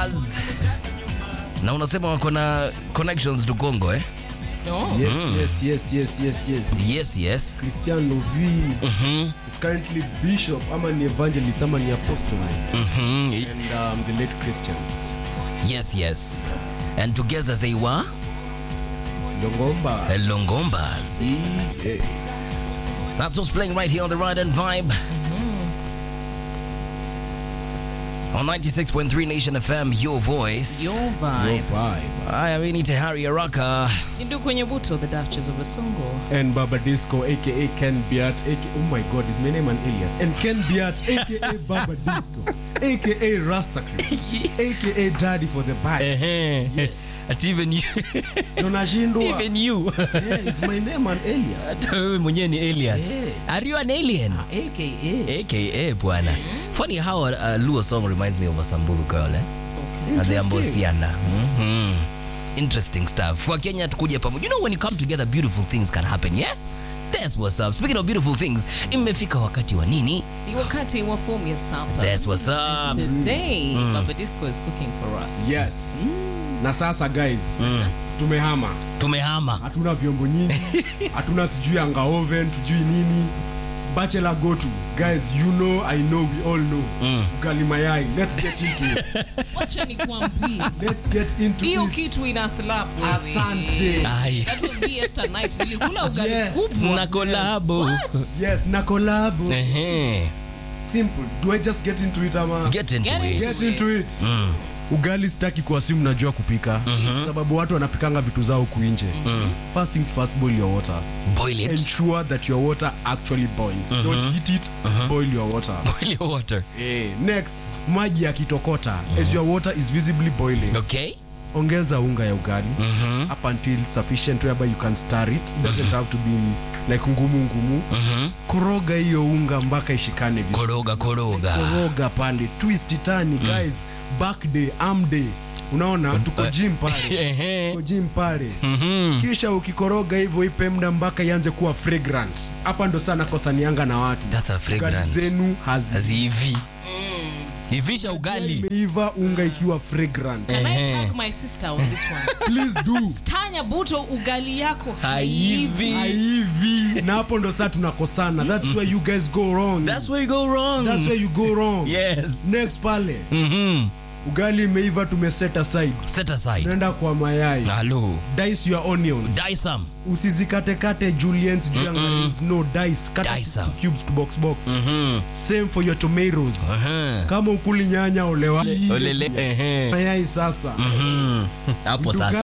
Longombas. Na unasema wako na connections to Congo eh? No. Yes, yes, yes, yes, yes, yes. Yes, yes. Christian Lovi is currently bishop ama ni evangelist ama ni apostle Mhm. and um, the late Christian Yes, yes. And together they were Longomba. Longombas. Yeah. That's what's playing right here on the Ride and Vibe. On 96.3 Nation FM, your voice. Your Your vibe. vibe. I mean, to Harry Araka. Indu kwenye buto, the Duchess of Asongo. And Baba Disco, aka Ken Biat, aka oh my god, is my name an alias. And Ken Biat, aka Baba Disco, aka Rasta Chris, aka Daddy for the bag. Yes. At even you. Tunashindwa. even you. Yeah, is my name an alias? Hata wewe mwenyewe ni alias. Yeah. Are you an alien? AKA. AKA bwana. Funny how a, a Luo song reminds me of a Samburu girl eh? Na the Ambosiana. Mhm. Interesting stuff. Kwa Kenya tukuje pamoja. You know when you come together beautiful things can happen, yeah? That's what's up. Speaking of beautiful things, imefika wakati wa nini? Ni wakati wa fomu ya sapa. That's what's up. Today, Baba Disco is cooking for us. Yes. Na sasa guys, tumehama. Tumehama. Hatuna vyombo nyingi, hatuna sijui anga oven, sijui nini. Bachelor go to. Guys, you know, I know, we all know. Ugali mayai. Let's get into it. Wacha nikwambie. Let's get into Hiyo it. kitu ina slap wewe. Asante. Ai. That was me yesternight. Nilikula ugali Yes. kubwa. Na kolabo. Yes, na collab. Ehe. Simple. Do I just get into it ama? Get into Get it. into Get into it. Ugali sitaki kuasimu najua kupika sababu watu wanapikanga vitu zao huku nje. First things first, boil your water. Boil it. Ensure that your water actually boils. Don't heat it, boil your water. Boil your water. Next, maji yakitokota as your water is visibly boiling. Okay? Ongeza unga ya ugali up until sufficient whereby you can stir it. Doesn't have to be like ngumu ngumu. Koroga hiyo unga mpaka ishikane vizuri. Koroga koroga. koroga pale twist tani guys back day am day unaona tuko gym pale Ehe. tuko gym pale kisha ukikoroga hivyo ipe muda mpaka ianze kuwa fragrant hapa ndo sana kosanianga na watu That's a fragrant. Ugali zenu hazi Haziivi. Ivisha ugali. imeiva unga ikiwa fragrant Can I Ehe. tag my sister on this one? please do Tanya Buto ugali yako Haivi. hivi na hapo ndo saa tunakosana that's where you guys go wrong That's where you go wrong. that's where you go wrong Yes. next pale Mhm. ugali imeiva tumeset aside Set aside. naenda kwa mayai Hello. dice your onions Die some. usizikatekate juliens juu ya ngarims no dice kata Dice to them. cubes to box box Mhm. same for your tomatoes Aha. kama ukuli nyanya olewa Olele. Ehe. mayai sasa Hapo Duka- sasa.